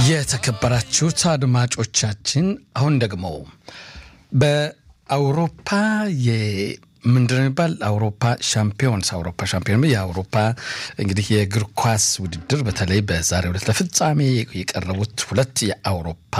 የተከበራችሁት አድማጮቻችን አሁን ደግሞ በአውሮፓ ምንድን ነው የሚባል አውሮፓ ሻምፒዮንስ አውሮፓ ሻምፒዮን የአውሮፓ እንግዲህ የእግር ኳስ ውድድር በተለይ በዛሬው ዕለት ለፍጻሜ የቀረቡት ሁለት የአውሮፓ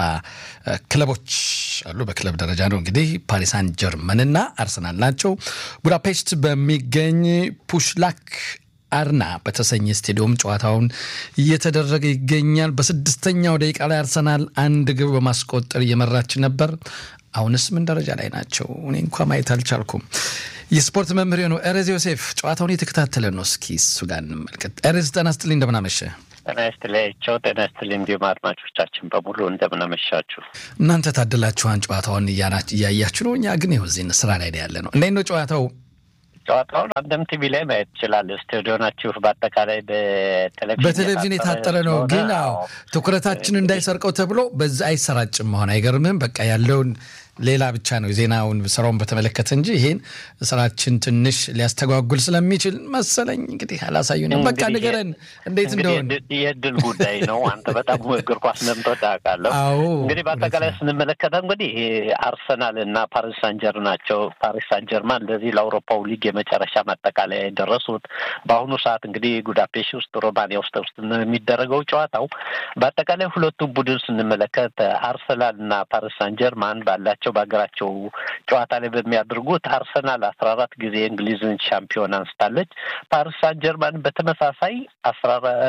ክለቦች አሉ። በክለብ ደረጃ ነው እንግዲህ ፓሪሳን ጀርመንና አርሰናል ናቸው። ቡዳፔስት በሚገኝ ፑሽላክ አርና በተሰኘ ስቴዲየም ጨዋታውን እየተደረገ ይገኛል። በስድስተኛው ደቂቃ ላይ አርሰናል አንድ ግብ በማስቆጠር እየመራች ነበር። አሁንስ ምን ደረጃ ላይ ናቸው? እኔ እንኳ ማየት አልቻልኩም። የስፖርት መምህር ነው ኤሬዝ ዮሴፍ ጨዋታውን የተከታተለ ነው። እስኪ እሱ ጋር እንመልከት። ኤሬዝ ጤና ይስጥልኝ፣ እንደምናመሸ ጤና ይስጥልኝ። ጤና ይስጥልኝ። እንዲሁም አድማጮቻችን በሙሉ እንደምናመሻችሁ። እናንተ ታድላችኋን ጨዋታውን እያያችሁ ነው። እኛ ግን ይኸው እዚህ ስራ ላይ ያለ ነው። እንዴት ነው ጨዋታው? ጨዋታውን አንድም ቲቪ ላይ ማየት ይችላል። ስቱዲዮ ናችሁ። በአጠቃላይ በቴሌቪዥን በቴሌቪዥን የታጠረ ነው። ግን አዎ ትኩረታችን እንዳይሰርቀው ተብሎ በዛ አይሰራጭም። መሆን አይገርምህም? በቃ ያለውን ሌላ ብቻ ነው ዜናውን ስራውን በተመለከተ እንጂ ይሄን ስራችን ትንሽ ሊያስተጓጉል ስለሚችል መሰለኝ እንግዲህ አላሳዩንም። በቃ ንገረን እንዴት እንደሆን። የእድል ጉዳይ ነው። አንተ በጣም እግር ኳስ እንደምትወድ አውቃለሁ። አዎ እንግዲህ በአጠቃላይ ስንመለከተው እንግዲህ አርሰናል እና ፓሪስ ሳን ጀርመን ናቸው። ፓሪስ ሳን ጀርማን ለዚህ ለአውሮፓው ሊግ የመጨረሻ ማጠቃለያ የደረሱት በአሁኑ ሰዓት እንግዲህ ጉዳፔስት ውስጥ ሮማኒያ ውስጥ ውስጥ የሚደረገው ጨዋታው በአጠቃላይ ሁለቱም ቡድን ስንመለከት አርሰናል እና ፓሪስ ሳን ጀርማን ባላቸው ናቸው በሀገራቸው ጨዋታ ላይ በሚያደርጉት አርሰናል አስራ አራት ጊዜ የእንግሊዝን ሻምፒዮን አንስታለች። ፓሪስ ሳን ጀርማን በተመሳሳይ አስራ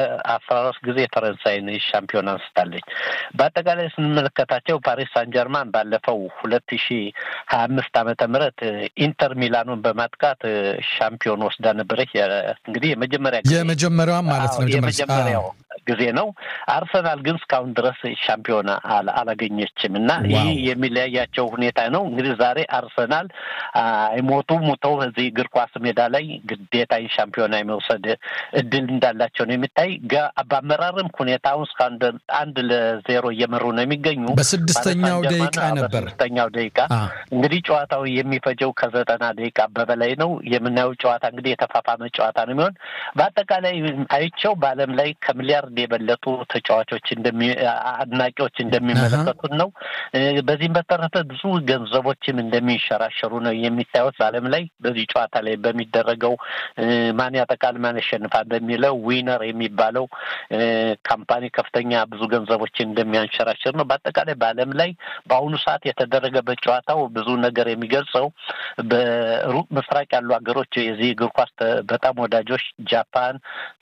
አራት ጊዜ የፈረንሳይን ሻምፒዮን አንስታለች። በአጠቃላይ ስንመለከታቸው ፓሪስ ሳን ጀርማን ባለፈው ሁለት ሺ ሀያ አምስት ዓመተ ምህረት ኢንተር ሚላኑን በማጥቃት ሻምፒዮን ወስዳ ነበረች። እንግዲህ የመጀመሪያ የመጀመሪያዋ ማለት ነው የመጀመሪያው ጊዜ ነው። አርሰናል ግን እስካሁን ድረስ ሻምፒዮና አላገኘችም እና ይህ የሚለያያቸው ሁኔታ ነው። እንግዲህ ዛሬ አርሰናል አይሞቱ ሙተው እዚህ እግር ኳስ ሜዳ ላይ ግዴታ ሻምፒዮና የመውሰድ እድል እንዳላቸው ነው የሚታይ። በአመራርም ሁኔታውን እስካሁን አንድ ለዜሮ እየመሩ ነው የሚገኙ። በስድስተኛው ደቂቃ ነበር በስድስተኛው ደቂቃ እንግዲህ ጨዋታው የሚፈጀው ከዘጠና ደቂቃ በበላይ ነው። የምናየው ጨዋታ እንግዲህ የተፋፋመ ጨዋታ ነው የሚሆን በአጠቃላይ አይቸው በዓለም ላይ ከሚሊያርድ የበለጡ ተጫዋቾች አድናቂዎች እንደሚመለከቱት ነው። በዚህም በተረፈ ብዙ ገንዘቦችም እንደሚንሸራሸሩ ነው የሚታዩት በዓለም ላይ በዚህ ጨዋታ ላይ በሚደረገው ማን ያጠቃል ማን ያሸንፋል በሚለው ዊነር የሚባለው ካምፓኒ ከፍተኛ ብዙ ገንዘቦችን እንደሚያንሸራሽር ነው። በአጠቃላይ በዓለም ላይ በአሁኑ ሰዓት የተደረገበት ጨዋታው ብዙ ነገር የሚገልጸው በሩቅ ምስራቅ ያሉ ሀገሮች የዚህ እግር ኳስ በጣም ወዳጆች ጃፓን፣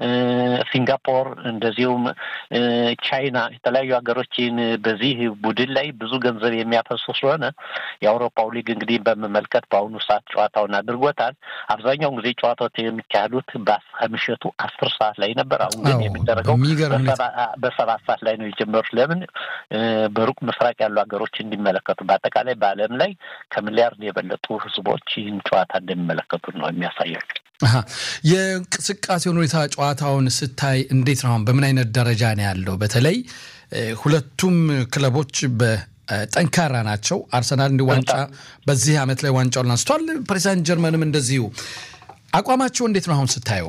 ሲንጋፖር እንደዚሁም ቻይና የተለያዩ ሀገሮችን በዚህ ቡድን ላይ ብዙ ገንዘብ የሚያፈሱ ስለሆነ የአውሮፓው ሊግ እንግዲህ በመመልከት በአሁኑ ሰዓት ጨዋታውን አድርጎታል። አብዛኛውን ጊዜ ጨዋታዎች የሚካሄዱት ከምሽቱ አስር ሰዓት ላይ ነበር። አሁን ግን የሚደረገው በሰባት ሰዓት ላይ ነው የጀመሩት። ለምን በሩቅ ምስራቅ ያሉ ሀገሮች እንዲመለከቱ፣ በአጠቃላይ በዓለም ላይ ከሚሊያርድ የበለጡ ህዝቦች ይህን ጨዋታ እንደሚመለከቱት ነው የሚያሳያቸው። የእንቅስቃሴውን ሁኔታ ጨዋታውን ስታይ እንዴት ነው? አሁን በምን አይነት ደረጃ ነው ያለው? በተለይ ሁለቱም ክለቦች ጠንካራ ናቸው። አርሰናል እንዲ ዋንጫ በዚህ ዓመት ላይ ዋንጫውን አንስቷል። ፓሪስ ሳን ጀርመንም እንደዚሁ። አቋማቸው እንዴት ነው አሁን ስታየው?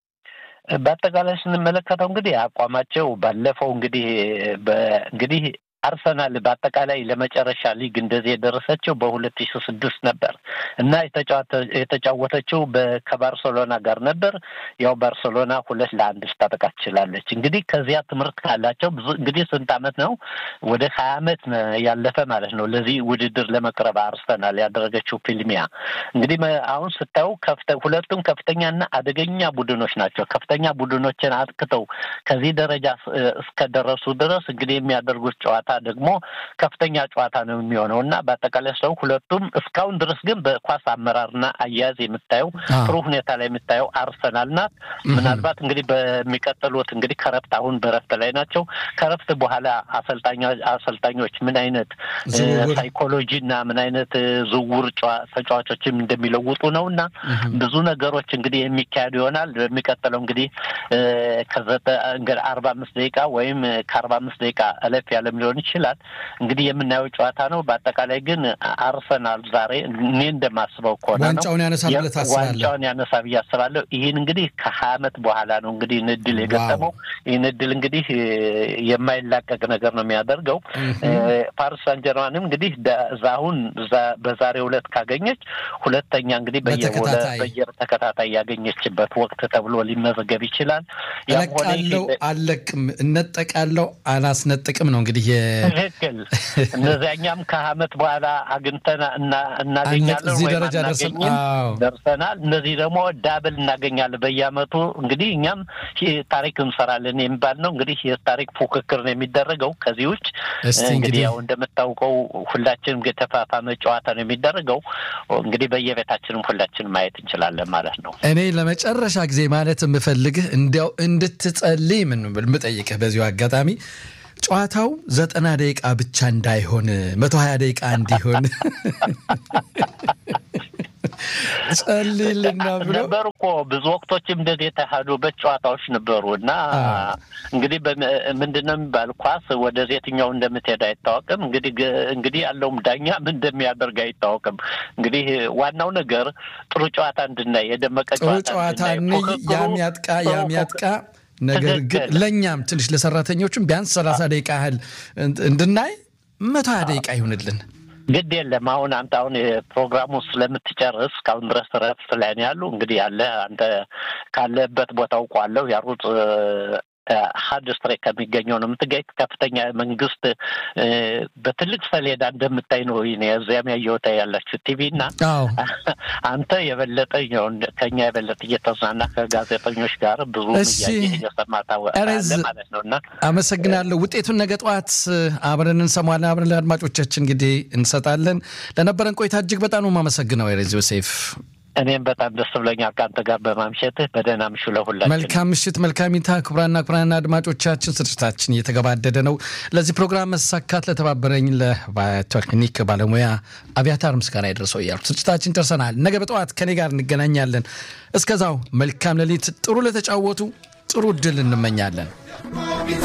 በአጠቃላይ ስንመለከተው እንግዲህ አቋማቸው ባለፈው እንግዲህ እንግዲህ አርሰናል በአጠቃላይ ለመጨረሻ ሊግ እንደዚህ የደረሰችው በሁለት ሺ ስድስት ነበር እና የተጫወተችው ከባርሰሎና ጋር ነበር። ያው ባርሰሎና ሁለት ለአንድ ልታጠቃ ትችላለች። እንግዲህ ከዚያ ትምህርት ካላቸው ብዙ እንግዲህ ስንት ዓመት ነው ወደ ሀያ ዓመት ያለፈ ማለት ነው ለዚህ ውድድር ለመቅረብ አርሰናል ያደረገችው ፊልሚያ እንግዲህ አሁን ስታዩ ሁለቱም ከፍተኛና አደገኛ ቡድኖች ናቸው። ከፍተኛ ቡድኖችን አጥቅተው ከዚህ ደረጃ እስከደረሱ ድረስ እንግዲህ የሚያደርጉት ጨዋታ ደግሞ ከፍተኛ ጨዋታ ነው የሚሆነው እና በአጠቃላይ ሰው ሁለቱም እስካሁን ድረስ ግን በኳስ አመራርና አያያዝ የምታየው ጥሩ ሁኔታ ላይ የምታየው አርሰናል ናት። ምናልባት እንግዲህ በሚቀጥሉት እንግዲህ ከረፍት አሁን በረፍት ላይ ናቸው። ከረፍት በኋላ አሰልጣኞች ምን አይነት ሳይኮሎጂ እና ምን አይነት ዝውውር ተጫዋቾችም እንደሚለውጡ ነው እና ብዙ ነገሮች እንግዲህ የሚካሄዱ ይሆናል። በሚቀጥለው እንግዲህ ከዘጠ አርባ አምስት ደቂቃ ወይም ከአርባ አምስት ደቂቃ እለፍ ያለም ሊሆን ይችላል። እንግዲህ የምናየው ጨዋታ ነው። በአጠቃላይ ግን አርሰናል ዛሬ እኔ እንደማስበው ከሆነ ነው ዋንጫውን ያነሳል ብለህ ታስባለህ? ዋንጫውን ያነሳ ብዬ አስባለሁ። ይህን እንግዲህ ከሀያ ዓመት በኋላ ነው እንግዲህ ይህን እድል የገጠመው። ይህን እድል እንግዲህ የማይላቀቅ ነገር ነው የሚያደርገው። ፓሪስ ሳን ጀርማንም እንግዲህ አሁን በዛሬው ዕለት ካገኘች ሁለተኛ እንግዲህ በየተከታታይ ያገኘችበት ወቅት ተብሎ ሊመዘገብ ይችላል። እለቃለሁ፣ አልለቅም፣ እነጠቃለሁ፣ አላስነጥቅም ነው እንግዲህ ትክክል። እነዚያኛም ከዓመት በኋላ አግኝተን እናገኛለን እዚህ ወይም ደረጃ ደርሰን አናገኝም አዎ። ደርሰናል። እነዚህ ደግሞ ዳብል እናገኛለን በየዓመቱ እንግዲህ እኛም ይህ ታሪክ እንሰራለን የሚባል ነው። እንግዲህ የታሪክ ፉክክር ነው የሚደረገው። ከዚህ ውጭ እስቲ እንግዲህ እንግዲህ ያው እንደምታውቀው ሁላችንም የተፋፋመ ጨዋታ ነው የሚደረገው። እንግዲህ በየቤታችንም ሁላችንም ማየት እንችላለን ማለት ነው። እኔ ለመጨረሻ ጊዜ ማለት የምፈልግህ እንዲያው እንድትጸልይ ምን የምጠይቅህ በዚሁ አጋጣሚ ጨዋታው ዘጠና ደቂቃ ብቻ እንዳይሆን መቶ ሀያ ደቂቃ እንዲሆን ጸልይልና ብሎ ነበሩ እኮ ብዙ ወቅቶችም እንደዚህ የተካሄዱበት ጨዋታዎች ነበሩ እና እንግዲህ ምንድን ነው የሚባል ኳስ ወደ የትኛው እንደምትሄድ አይታወቅም። እንግዲህ እንግዲህ ያለውም ዳኛ ምን እንደሚያደርግ አይታወቅም። እንግዲህ ዋናው ነገር ጥሩ ጨዋታ እንድናይ የደመቀ ጥሩ ጨዋታ ጨዋታ እንድናይ እንይ፣ ፉክክሩ ያም ያጥቃ ጥሩ ያም ያጥቃ። ነገር ግን ትክክል። ለእኛም ትንሽ ለሰራተኞችም ቢያንስ ሰላሳ ደቂቃ ያህል እንድናይ መቶ ሀያ ደቂቃ ይሁንልን። ግድ የለም። አሁን አንተ አሁን ፕሮግራሙ ስለምትጨርስ እስካሁን ድረስ ረፍት ላይ ነው ያሉ። እንግዲህ ያለ አንተ ካለበት ቦታ አውቋለሁ ያሩት ሀድ ስትሬክ ከሚገኘው ነው የምትገኝ። ከፍተኛ መንግስት እ፣ በትልቅ ሰሌዳ እንደምታይ ነው ይኔ እዚያም ያየሁት ያላችሁ ቲቪ እና አዎ አንተ የበለጠ ያው እንደ- ከኛ የበለጠ እየተዝናና ከጋዜጠኞች ጋር ብዙ እሺ። እያየህ እየሰማ ታወቃለህ እረዝ- ማለት ነው እና አመሰግናለሁ። ውጤቱን ነገ ጠዋት አብረን እንሰማለን። አብረን ለአድማጮቻችን እንግዲህ እንሰጣለን። ለነበረን ቆይታ እጅግ በጣም ነው የማመሰግነው። የሬዚ ዮሴፍ እኔም በጣም ደስ ብሎኛል ከአንተ ጋር በማምሸትህ። በደህና ምሹ ለሁላችን። መልካም ምሽት፣ መልካም ይታ። ክቡራና ክቡራን አድማጮቻችን ስርጭታችን እየተገባደደ ነው። ለዚህ ፕሮግራም መሳካት ለተባበረኝ ለቴክኒክ ባለሙያ አብያታር ምስጋና የደረሰው እያልኩ ስርጭታችን ደርሰናል። ነገ በጠዋት ከኔ ጋር እንገናኛለን። እስከዛው መልካም ሌሊት። ጥሩ ለተጫወቱ ጥሩ እድል እንመኛለን።